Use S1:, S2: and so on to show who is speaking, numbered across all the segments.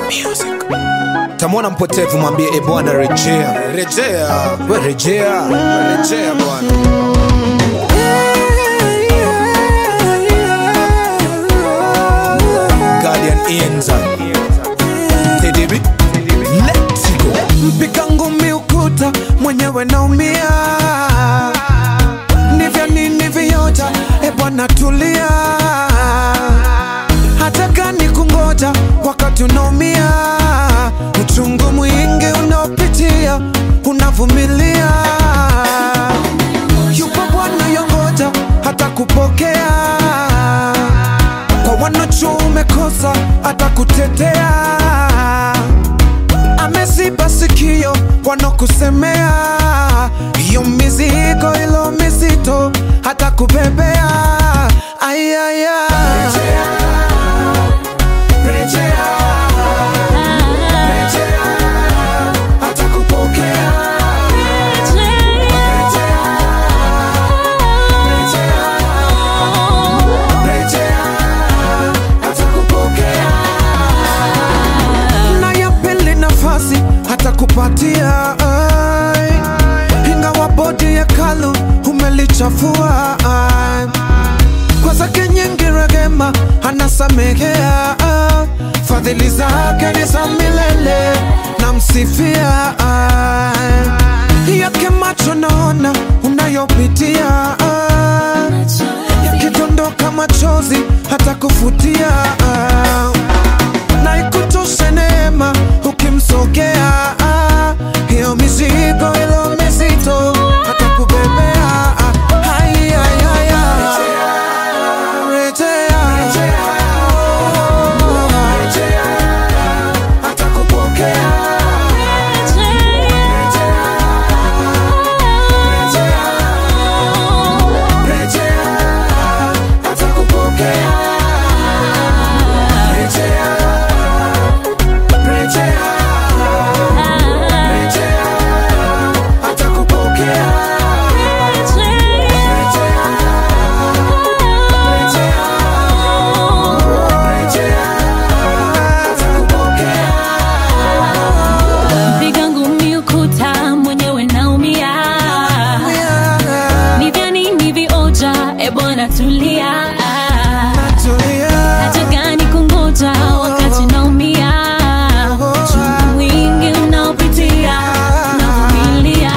S1: tamwona mpotevu mwambie e bwana rejea rejea we rejea rejea bwana guardian inza tdb let's go
S2: mpiga ngumi ukuta mwenyewe naumia nivya nini viota e bwana tulia hata gani kungoja wakati unaumia uchungu mwingi unaopitia unavumilia yupo bwana yongoja hata kupokea kwa wanacho umekosa hata kutetea ameziba sikio wanakusemea hiyo mizigo ilo mizito hata kubebea ayaya hata kupokea hata kupokea na ya pili nafasi hata kupatia ai. ingawa bodi ya kalu umelichafua ai. kwa zake nyingi rehema anasamehea ah. fadhili zake ni za milele na msifia ai. yake macho naona unayopitia ah. yakidondoka machozi hata kufutia ah na ikutoshe neema ukimsogea ah, hiyo mizigo ilo mizito hata kubebea ah, hai, hai, hai, hai. Rejea. Oh, hata kupokea hata kupokea Rejea. Rejea. Rejea. hata kupokea
S3: Mpiga ngumi ukuta mwenyewe naumia, ni vya nini vioja? E bwana tulia, hata gani kungoja wakati naumia, uchungu mwingi unaopitia navumilia.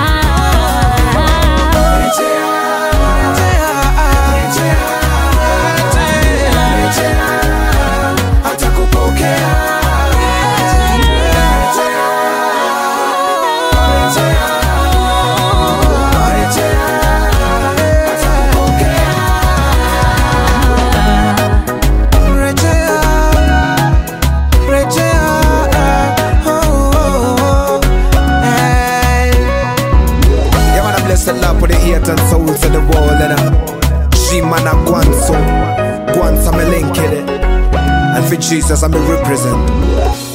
S2: hata kupokea Rejea, rejea, oh, oh, oh, hey.
S1: Yeah, man, I bless the Lord for the eight and souls of the world, and uh, she man a guanso, guanso me link it, and for Jesus I'm a represent.